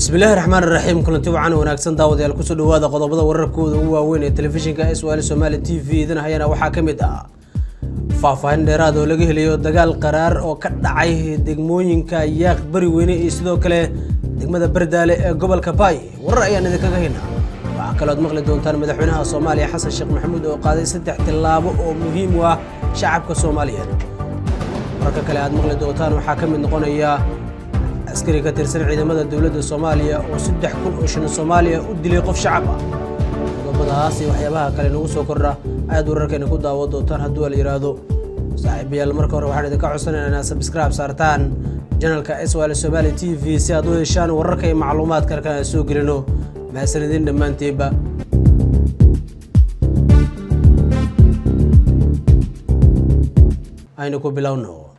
bismillahi raxmaan iraxiim kulanti wacan wanaagsan daawadayaal kusoo dhawaada qodobada wararkooda ugu waaweyn ee telefishinka s l somaali t v idin hayana waxaa ka mid ah faahfaahin dheeraad oo laga helayo dagaal qaraar oo ka dhacay degmooyinka yaaq bari weyne iyo sidoo kale degmada bardaale ee gobolka baay warar ayaan idinkaga haynaa waxaa kalood maqli doontaan madaxweynaha soomaaliya xasan sheekh maxamuud oo qaaday saddex tillaabo oo muhiim u ah shacabka soomaaliyeed wararka kale aad maqli doontaan waxaa ka mid noqonaya askari ka tirsan ciidamada dowladda soomaaliya oo saddex kun oo shilin soomaaliya u dilay qof shacab ah qodobadaas iyo waxyaabaha kale nagu soo kordha ayaad wararkeena ku daawo doontaan hadduu la yidhaahdo saaxiibayaal marka hore waxaan idinka codsanayna inaad sabscribe saartaan janalka s l somaali t v si aad u heshaan wararka iyo macluumaadka halkan aan soo gelino mahadsanidin dhammaanteedba aynu ku bilowno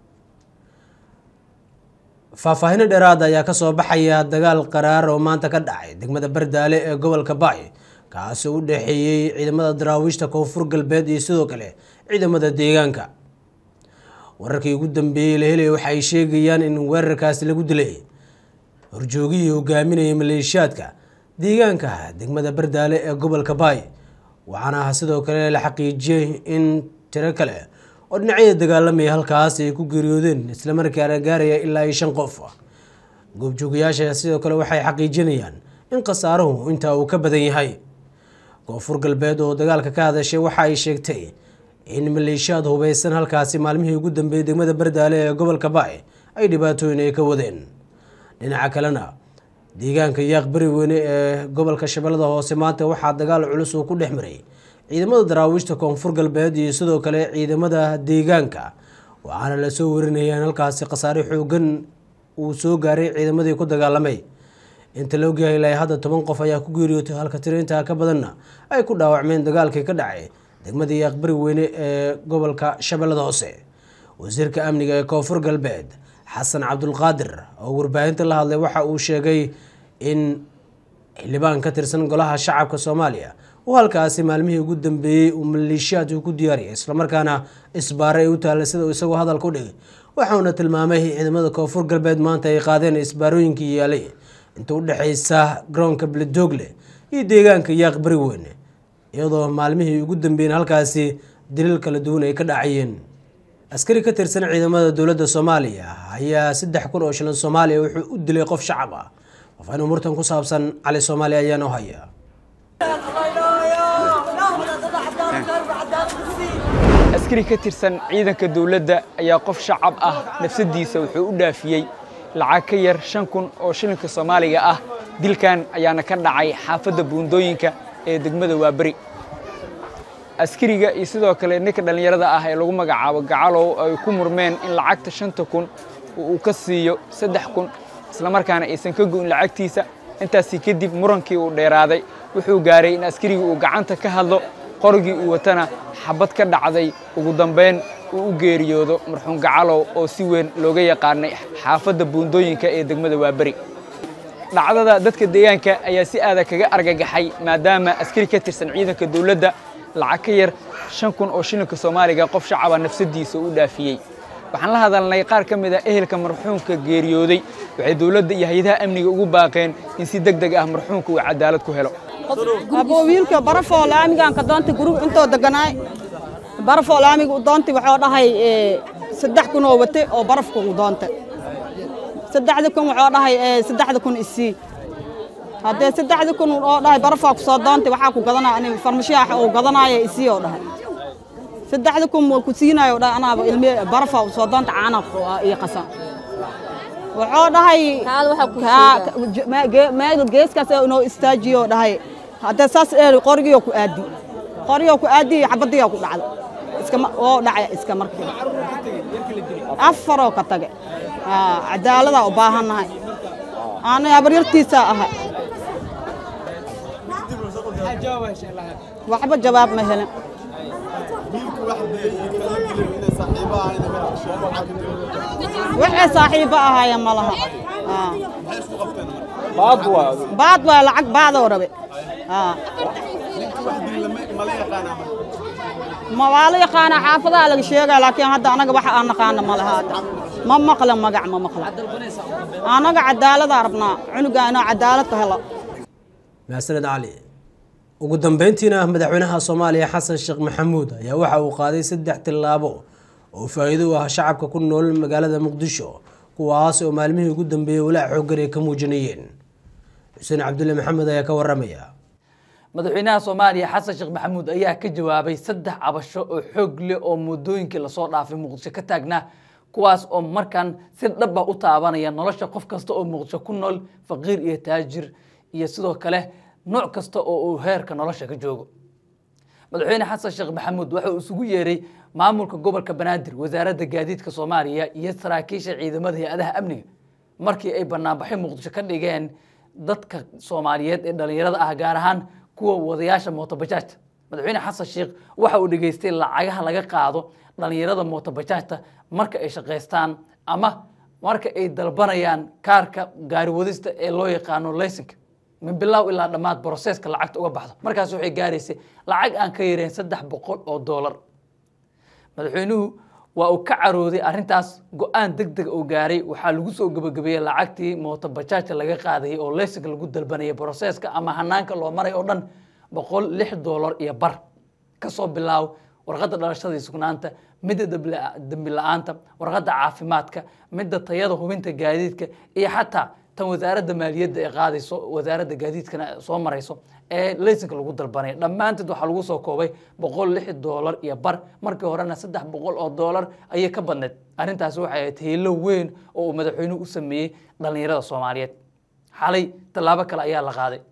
faahfaahino dheeraad ayaa ka soo baxaya dagaal qaraar oo maanta ka dhacay degmada bardaale ee gobolka baay kaasoo u dhexeeyey ciidamada daraawiishta koonfur galbeed iyo sidoo kale ciidamada deegaanka wararkii ugu dambeeyey la helaya waxa ay sheegayaan in weerarkaasi lagu dilay horjoogihii hogaaminayay maleeshiyaadka deegaanka degmada bardaale ee gobolka baay waxaana sidoo kale la xaqiijiyey in tiro kale oo dhinacyada dagaalamaya halkaas ay ku geeriyoodeen islamarkaana gaaraya ilaa iyo shan qof goobjoogayaasha sidoo kale waxay xaqiijinayaan in khasaaruhu intaa uu ka badan yahay koonfur galbeed oo dagaalka ka hadashay waxa ay sheegtay in maleeshiyaad hubeysan halkaasi maalmihii ugu dambeeyey degmada bardaale ee gobolka baay ay dhibaatooyin ay ka wadeen dhinaca kalena deegaanka yaaq bari weyne ee gobolka shabeellada hoose maanta waxaa dagaal culus uu ku dhex maray ciidamada daraawiishta koonfur galbeed iyo sidoo kale ciidamada deegaanka waxaana lasoo warinaya in halkaasi khasaare xoogan uu soo gaaray ciidamadii ku dagaalamay inta la ogyahay ilaa hadda toban qof ayaa ku geeriyootay halka tiriintaa ka badanna ay ku dhaawacmeen dagaalkii ka dhacay degmada yaaq bari weyne ee gobolka shabeellada hoose wasiirka amniga ee koonfur galbeed xasan cabdulqaadir oo warbaahinta la hadlay waxa uu sheegay in xildhibaan ka tirsan golaha shacabka soomaaliya uu halkaasi maalmihii ugu dambeeyey uu maleeshiyaad uu ku diyaariyay islamarkaana isbaare ay u taallay sida uu isagoo hadalka u dhigay waxauna tilmaamay ciidamada koonfur galbeed maanta ay qaadeen isbaarooyinkii yaalay inta u dhexeysa garoonka beledoogle iyo deegaanka yaaq bari weyne iyadoo maalmihii ugu dambeeyeen halkaasi daliil kala duwan ay ka dhacayeen askari ka tirsan ciidamada dowladda soomaaliya ayaa saddex kun oo shilin soomaaliya wuxuu u dilay qof shacab ah faafaahin umurtan ku saabsan cali soomaali ayaa noo haya askari ka tirsan ciidanka dowladda ayaa qof shacab ah nafsadiisa wuxuu u dhaafiyey lacag ka yar shan kun oo shilinka soomaaliga ah dilkan ayaana ka dhacay xaafadda buundooyinka ee degmada waaberi askariga iyo sidoo kale ninka dhallinyarada ah ee lagu magacaabo gacalow ay ku murmeen in lacagta shanta kun uu ka siiyo saddex kun islamarkaana aysan ka go'in lacagtiisa intaasi kadib murankii uu dheeraaday wuxuu gaaray in askarigii uu gacanta ka hadlo qorigii uu watana xabad ka dhacday ugu dambayn uu u geeriyoodo marxuum gacalow oo si weyn looga yaqaanay xaafadda buundooyinka ee degmada waaberi dhacdada dadka deegaanka ayaa si aada kaga argagaxay maadaama askari ka tirsan ciidanka dowladda lacag ka yar shan kun oo shilinka soomaaliga qof shacaba nafsadiisa u dhaafiyey waxaan la hadalnay qaar ka mid a ehelka marxuumka geeriyooday waxay dowladda iyo hay-adaha amniga ugu baaqeen in si deg deg ah marxuumka uu cadaalad ku helo aboo wiilka barafoo laamigaan ka doontay gurug intoo deganaay barafoo laamiga u doontay waxuu dhahay saddex kun oo wate oo barafka u doontay saddexda kun waxuu dhahay saddexda kun isii haddee saddexda kun oo dhahay barafaa ku soo doontay waxaa ku gadanaya ani farmashiyaha uu gadanaayo isii oo dhahay saddexda kun waa ku siinayo dhahay anaaba ilmi barafaa u soo doontay caana iyo qasan wuxuu dhahay meel geeskaas inoo istaajiyo dhahay haddee saas eeri qorigiyoo ku aadi qorigiyoo ku aadi xabadiyoo ku dhacda iskama oo dhacay iska markii afaroo ka tage cadaaladaa u baahannahay aanay habaryartiisaa ahay waxba jawaab ma helin waxay saaxiibo ahaayeen ma laha baad waa lacag baadoo rabe ma waa la yaqaanaa xaafadaha laga sheegaa laakiin hadda anaga waxa aan naqaana ma laha hadda ma maqlan magac ma maqlan anaga cadaaladaan rabnaa cunuga inoo cadaalad ka helo mahadsaned cali ugu dambeyntiina madaxweynaha soomaaliya xasan sheekh maxamuud ayaa waxa uu qaaday saddex tillaabo oo faa-iido u ah shacabka ku nool magaalada muqdisho kuwaas oo maalmihii ugu dambeeyey walaac xooggan ay ka muujinayeen xuseen cabdulle maxamed ayaa ka waramaya madaxweynaha soomaaliya xasan sheekh maxamuud ayaa ka jawaabay saddex cabasho oo xoog leh oo muddooyinkii lasoo dhaafay muqdisho ka taagnaa kuwaas oo markan si dhaba u taabanaya nolosha qof kasta oo muqdisho ku nool faqiir iyo taajir iyo sidoo kale nooc kasta oo uu heerka nolosha ka joogo madaxweyne xasan sheekh maxamuud waxa uu isugu yeeray maamulka gobolka banaadir wasaaradda gaadiidka soomaaliya iyo saraakiisha ciidamada hay-adaha amniga markii ay banaanbaxyo muqdisho ka dhigeen dadka soomaaliyeed ee dhallinyarada ah gaar ahaan kuwa wadayaasha mootobajaajta madaxweyne xasan sheekh waxa uu dhegeystay lacagaha laga qaado dhallinyarada mootobajaajta marka ay shaqaystaan ama marka ay dalbanayaan kaarka gaariwadista ee loo yaqaano laysinka min bilow ilaa dhammaad broseska lacagta uga baxdo markaas waxay gaaraysay lacag aan ka yareen saddex boqol oo doolar madaxweynuhu waa uu ka carooday arrintaas go-aan deg deg uu gaaray waxaa lagu soo gebagabeeyey lacagtii mootobajaajka laga qaadayay oo laysinka lagu dalbanayay broseska ama hanaanka loo maray oo dhan boqol lix doolar iyo bar kasoo bilaaw warqadda dhalashada iyo sugnaanta midda dembi la-aanta warqadda caafimaadka midda tayada hubinta gaadiidka iyo xataa tan wasaaradda maaliyadda ee qaadayso wasaaradda gaadiidkana soo marayso ee laysinka lagu dalbanaya dhammaanteed waxaa lagu soo koobay boqol lix doolar iyo bar markii horena saddex boqol oo doolar ayay ka badneed arrintaasi waxay ahayd hiilo weyn oo uu madaxweynuhu u sameeyey dhallinyarada soomaaliyeed xalay tallaabo kale ayaa la qaaday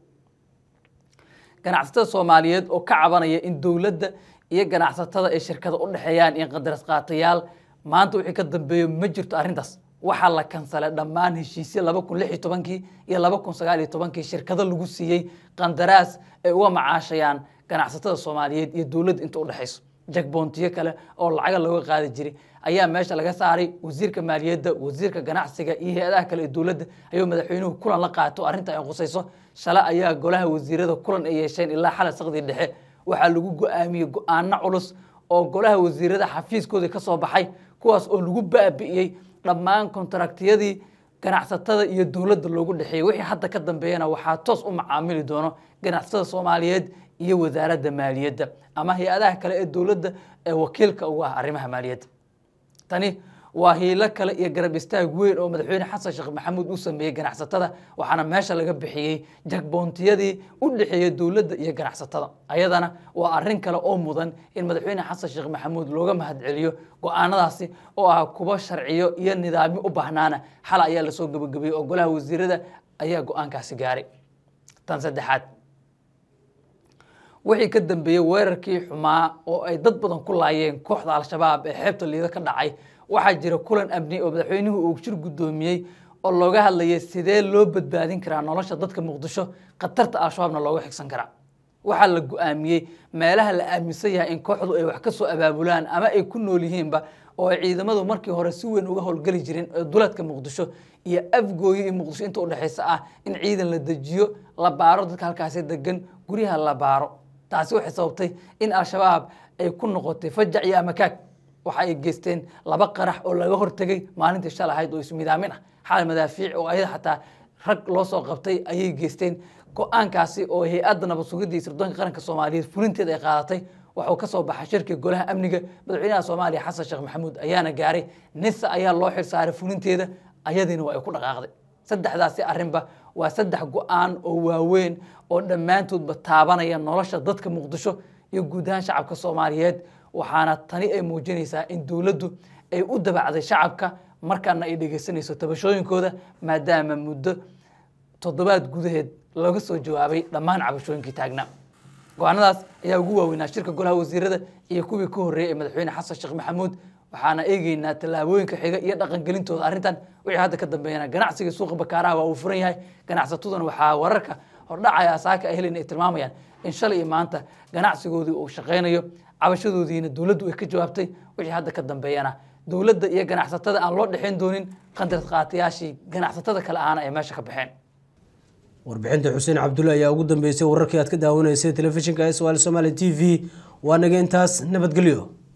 ganacsatada soomaaliyeed oo ka cabanaya in dowladda iyo ganacsatada ay shirkada u dhexeeyaan iyo qadaras qaatayaal maanta wixii ka dambeeyo ma jirto arrintaas waxaa la kansalay dhammaan heshiisya laba kun lix iyo tobankii iyo laba kun sagaal iyo tobankii shirkado lagu siiyey qandaraas ay uga macaashayaan ganacsatada soomaaliyeed iyo dowladda inta udhexayso jakboontiyo kale oo lacaga looga qaadi jiray ayaa meesha laga saaray wasiirka maaliyadda wasiirka ganacsiga iyo hay-adaha kale ee dowladda ayuu madaxweynuhu kulan la qaato arrinta ay qusayso shale ayaa golaha wasiirada kulan ay yeesheen ilaa xalay saqdii dhexe waxaa lagu go-aamiyey go-aano culus oo golaha wasiirada xafiiskooda ka soo baxay kuwaas oo lagu baabi'iyey dhammaan kontraktiyadii ganacsatada iyo dowladda loogu dhexeeyey wixii hadda ka dambeeyana waxaa toos u macaamili doono ganacsatada soomaaliyeed iyo wasaaradda maaliyadda ama hay-adaha kale ee dowladda ee wakiilka ugu ah arrimaha maaliyadda tani waa hiilo kale iyo garab istaag weyn oo madaxweyne xasan sheekh maxamuud uu sameeyey ganacsatada waxaana meesha laga bixiyey jagboontiyadii u dhexeeyey dowladda iyo ganacsatada ayadana waa arrin kale oo mudan in madaxweyne xasan sheekh maxamuud looga mahadceliyo go-aanadaasi oo ah kuba sharciyo iyo nidaamyo u baahnaana xal ayaa lasoo gebagabeeyey oo golaha wasiirada ayaa go-aankaasi gaaray tan saddexaad wixii ka dambeeyey weerarkii xumaa oo ay dad badan ku laayeen kooxda al-shabaab ee xeebta liido ka dhacay waxaa jira kulan amni oo madaxweynuhu uu shir guddoomiyey oo looga hadlayay sidee loo badbaadin karaa nolosha dadka muqdisho khatarta al-shabaabna looga xigsan karaa waxaa la go-aamiyey meelaha la aaminsan yahay in kooxdu ay wax ka soo abaabulaan ama ay ku nool yihiinba oo ay ciidamadu markii hore si weyn uga howlgeli jirin ee duleedka muqdisho iyo afgooyo iyo muqdisho inta udhexaysa ah in ciidan la dejiyo la baaro dadka halkaasi degan guryaha la baaro taasi waxay sababtay in al-shabaab ay ku noqotay fajac iyo amakaag waxa ay geysteen laba qarax oo laga hortegay maalintii shal ahayd oo ismidaamin ah xal madaafiic oo ayada xataa rag loo soo qabtay ayay geysteen go-aankaasi oo hay-adda nabad sugidda iyo sirdoonka qaranka soomaaliyeed fulinteeda ay qaadatay waxuu ka soo baxay shirkii golaha amniga madaxweynaha soomaaliya xasan sheekh maxamuud ayaana gaaray nisa ayaa loo xilsaaray fulinteeda ayadiina waa ay ku dhaqaaqday saddexdaasi arrinba waa saddex go-aan oo waaweyn oo dhammaantoodba taabanaya nolosha dadka muqdisho iyo guud ahaan shacabka soomaaliyeed waxaana tani ay muujinaysaa in dowladdu ay u dabacday shacabka markaana ay dhegeysanayso tabashooyinkooda maadaama muddo toddobaad gudaheed looga soo jawaabay dhammaan cabashooyinkii taagnaa go-aanadaas ayaa ugu waaweynaa shirka golaha wasiirada iyo kuwii ka horreeyay ee madaxweyne xasan sheekh maxamuud waxaana eegeynaa tallaabooyinka xiga iyo dhaqangelintooda arrintan wixii hadda ka dambeeyana ganacsiga suuqa bakaaraha waa uu furan yahay ganacsataduna waxaa wararka hordhacaya asaaka ay helin ay tilmaamayaan in shalay iyo maanta ganacsigoodii uu shaqaynayo cabashadoodiina dowladdu ay ka jawaabtay wixii hadda ka dambeeyana dowladda iyo ganacsatada aan loo dhexayn doonin qandaras qaatayaashii ganacsatada kale ahana ay meesha ka baxeen warbixinta xuseen cabdulle ayaa ugu dambeysay wararkii aad ka daawanaysay telefishinka s l somaali t v waa naga intaas nabadgelyo